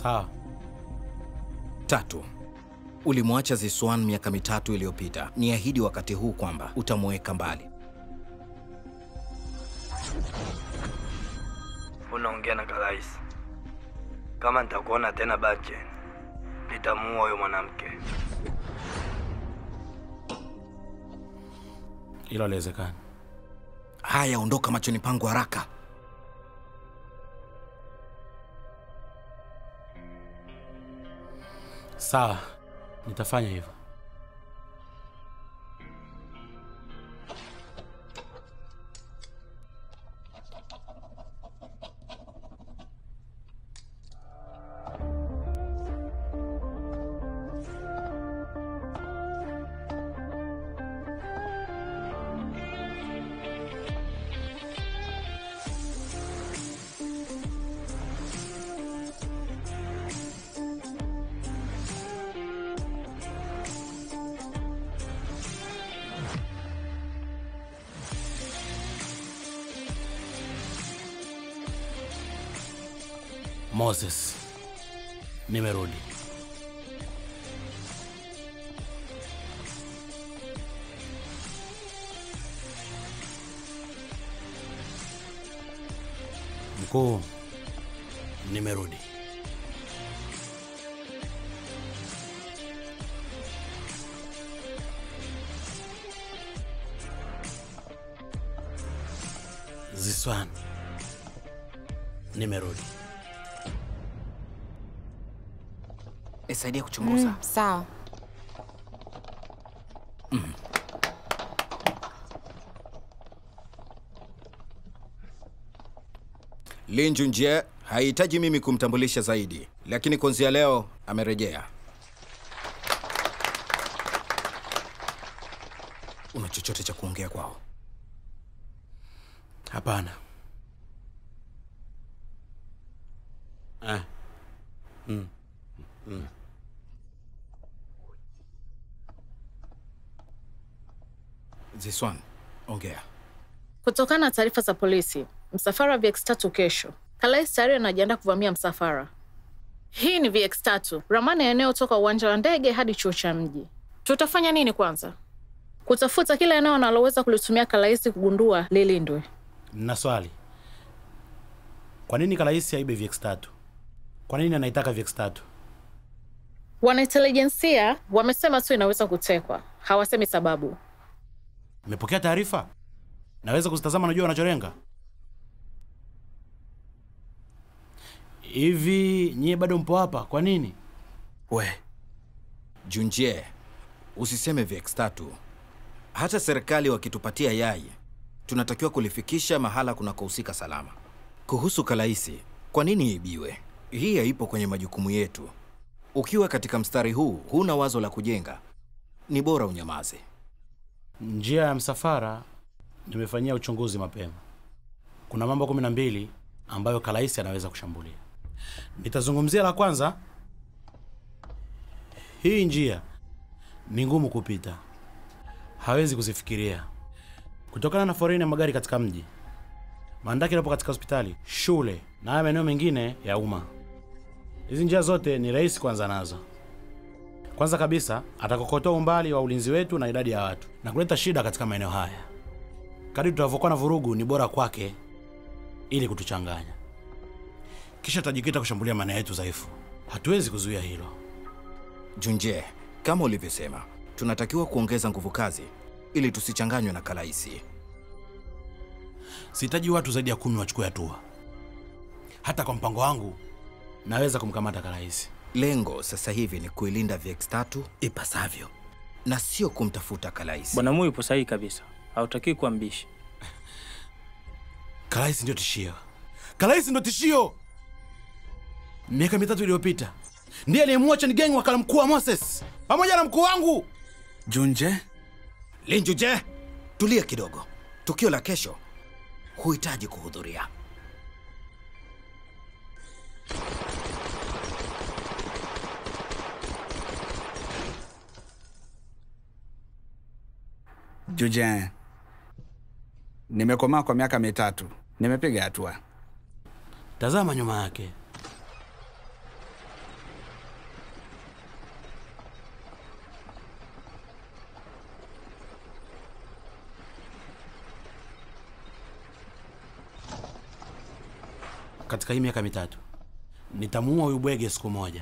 Sawa. Tatu, ulimwacha Ziswan miaka mitatu iliyopita. Niahidi wakati huu kwamba utamuweka mbali. Unaongea na Kalais. Kama nitakuona tena Bachen, nitamuua huyo mwanamke. Hilo haliwezekani. Haya, ondoka machoni pangu haraka. Sawa, nitafanya hivyo. Moses, nimerudi. Mkuu, nimerudi. Ziswan, nimerudi. Nisaidia kuchunguza. Mm, sawa. Lin Junjie hahitaji mimi kumtambulisha zaidi, lakini kuanzia leo amerejea. Una chochote cha kuongea kwao? Hapana. Ah. Mm. Mm. Ziswan, ongea. Kutokana na taarifa za polisi, msafara wa VX3 kesho. Kalais tayari anajiandaa kuvamia msafara. Hii ni VX3, ramani ya eneo toka uwanja wa ndege hadi chuo cha mji. Tutafanya nini kwanza? Kutafuta kila eneo analoweza kulitumia Kalais kugundua lilindwe. Na swali, kwa nini Kalaisi aibe VX3? Kwa nini anaitaka VX3? Wanaintelijensia wamesema tu inaweza kutekwa, hawasemi sababu. Nimepokea taarifa, naweza kuzitazama, najua wanacholenga. Hivi nyie bado mpo hapa? Kwa nini? We Junjie, usiseme VX3. Hata serikali wakitupatia yai, tunatakiwa kulifikisha mahala kunakohusika salama. Kuhusu Kalaisi, kwa nini ibiwe? Hii haipo kwenye majukumu yetu. Ukiwa katika mstari huu, huna wazo la kujenga, ni bora unyamaze. Njia ya msafara nimefanyia uchunguzi mapema. Kuna mambo kumi na mbili ambayo Kalaisi anaweza kushambulia. Nitazungumzia la kwanza. Hii njia ni ngumu kupita, hawezi kuzifikiria kutokana na foleni ya magari katika mji. Mandaki inapo katika hospitali, shule na haya maeneo mengine ya umma. Hizi njia zote ni rahisi kuanza nazo. Kwanza kabisa atakokotoa umbali wa ulinzi wetu na idadi ya watu na kuleta shida katika maeneo haya. Kadri tutavyokuwa na vurugu, ni bora kwake ili kutuchanganya, kisha tutajikita kushambulia maeneo yetu dhaifu. Hatuwezi kuzuia hilo. Junjie, kama ulivyosema, tunatakiwa kuongeza nguvu kazi ili tusichanganywe na Kalaisi. Sihitaji watu zaidi ya kumi wachukue hatua. Hata kwa mpango wangu naweza kumkamata Kalaisi. Lengo sasa hivi ni kuilinda VX3 ipasavyo na sio kumtafuta Kalaisi. Bwana Mui yupo sahihi kabisa, hautakiwi kuwa mbishi. Kalaisi ndio tishio. Kalaisi ndio tishio. Miaka mitatu iliyopita ndiye aliyemwacha Nigengi wakala mkuu wa Moses pamoja na mkuu wangu Junje. Linjuje, tulia kidogo. Tukio la kesho huhitaji kuhudhuria. Juje, nimekomaa kwa miaka mitatu, nimepiga hatua. Tazama nyuma yake. katika hii miaka mitatu nitamuua huyu bwege siku moja.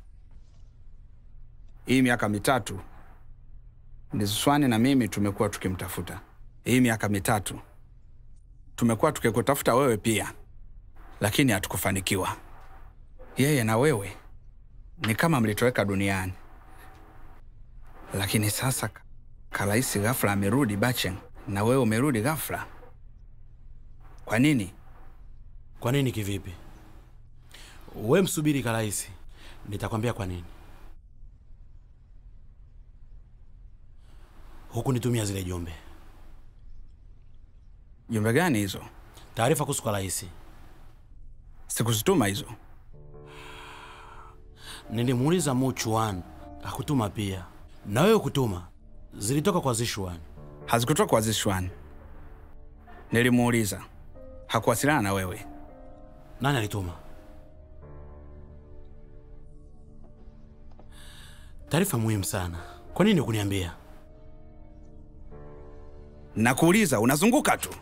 Hii miaka mitatu Ndiziswani na mimi tumekuwa tukimtafuta. Hii miaka mitatu tumekuwa tukikutafuta wewe pia, lakini hatukufanikiwa. Yeye na wewe ni kama mlitoweka duniani, lakini sasa Ka- Kalaisi ghafla amerudi Bacheng na wewe umerudi ghafla. Kwa nini? Kwa nini? Kivipi? We msubiri Kalaisi, nitakwambia kwa nini. Hukunitumia zile jumbe, Jumbe gani hizo? taarifa kuhusu Kalaisi. Sikuzituma hizo. Nilimuuliza Muchuan, hakutuma pia, na wewe kutuma, zilitoka kwa Zishuan. hazikutoka kwa Zishwan. Nilimuuliza, hakuwasiliana na wewe. Nani alituma taarifa muhimu sana? Kwa nini hukuniambia? Nakuuliza, unazunguka tu.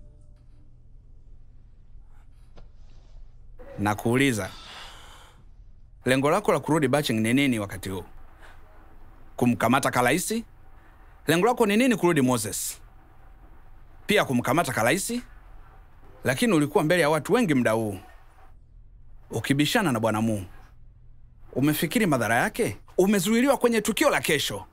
Nakuuliza, lengo lako la kurudi Baching ni nini wakati huu? Kumkamata Kalaisi? Lengo lako ni nini kurudi Moses? Pia kumkamata Kalaisi? Lakini ulikuwa mbele ya watu wengi muda huu ukibishana na Bwana Mu. Umefikiri madhara yake? Umezuiliwa kwenye tukio la kesho.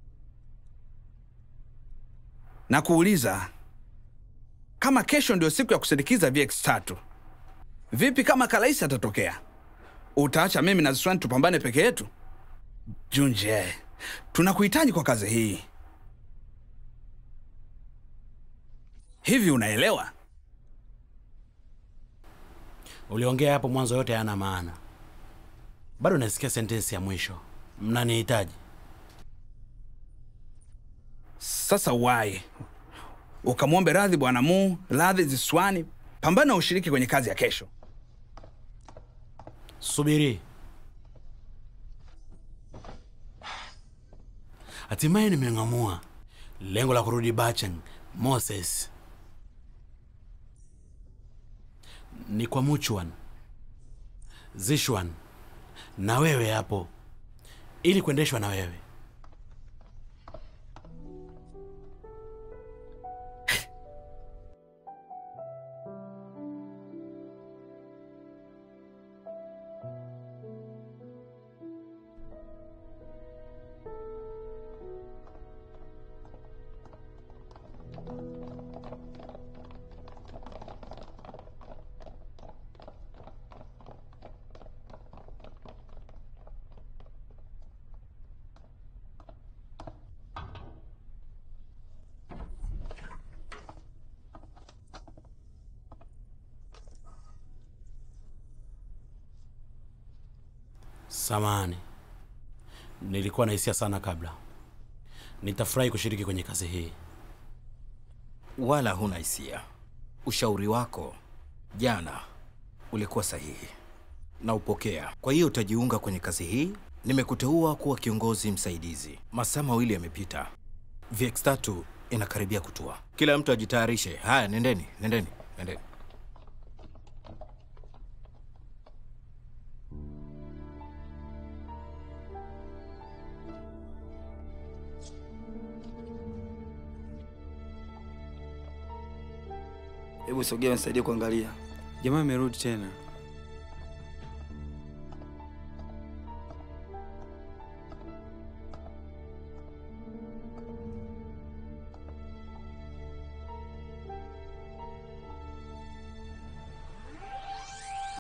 na kuuliza kama kesho ndio siku ya kusindikiza VX3, vipi kama Kalaisi atatokea? Utaacha mimi na Ziswani tupambane peke yetu? Junje, tunakuhitaji kwa kazi hii. Hivi unaelewa? Uliongea hapo mwanzo, yote hayana maana. Bado nasikia sentensi ya mwisho, mnanihitaji. Sasa wai ukamwombe radhi Bwana Mu, radhi Ziswani, pambana ushiriki kwenye kazi ya kesho. Subiri, hatimaye nimeng'amua lengo la kurudi Bacheng. Moses ni kwa Muchuan, Zishwan na wewe hapo, ili kuendeshwa na wewe. Samani, nilikuwa na hisia sana kabla. Nitafurahi kushiriki kwenye kazi hii. Wala huna hisia. Ushauri wako jana ulikuwa sahihi na upokea. Kwa hiyo utajiunga kwenye kazi hii. Nimekuteua kuwa kiongozi msaidizi. Masaa mawili yamepita, VX3 inakaribia kutua. Kila mtu ajitayarishe. Haya, nendeni, nendeni, nendeni. Hebu sogea nisaidie kuangalia. Jamaa amerudi tena.